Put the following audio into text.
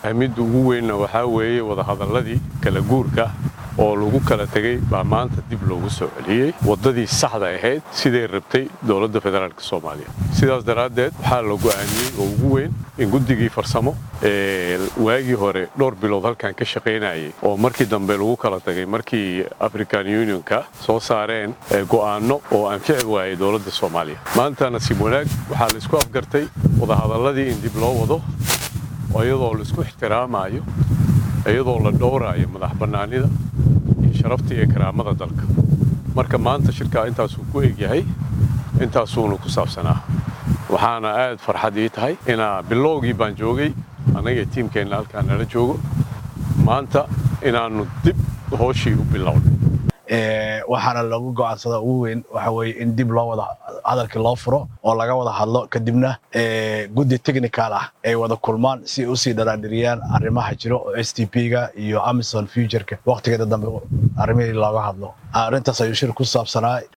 ahmidda ugu weynna waxaa weeye wadahadalladii kala guurka oo lagu kala tegey baa maanta dib loogu soo celiyey waddadii saxda ahayd siday rabtay dowladda federaalk soomaaliya sidaas daraaddeed waxaa la go'aamiyey oo ugu weyn in guddigii farsamo ee waagii hore dhowr bilood halkan ka shaqaynayay oo markii dambe lagu kala tagay markii african unionka soo saareen go'aanno oo anfici waayay dowladda soomaaliya maanta nasiib wanaag waxaa la isku afgartay wadahadalladii in dib loo wado iyadoo la isku ixtiraamayo iyadoo la dhowraayo madax bannaanida iyo sharafta iyo karaamada dalka marka maanta shirkaa intaasuu ku egyahay intaasuuna ku saabsanaa waxaana aad farxad ii tahay inaa bilowgii baan joogay annaga tiimkeenna halkaan nala joogo maanta inaannu dib hooshii u bilownay waxaana lagu go'aansada ugu weyn waxa weye in dib loo wada hadalkii loo furo oo laga wada hadlo kadibna guddi technical ah ay wada kulmaan si ay usii dharaadhiriyaan arrimaha jiro oo s t p-ga iyo amazon futureka waqtigeeda dambe arrimihii looga hadlo arrintaas ayuu shir ku saabsanaa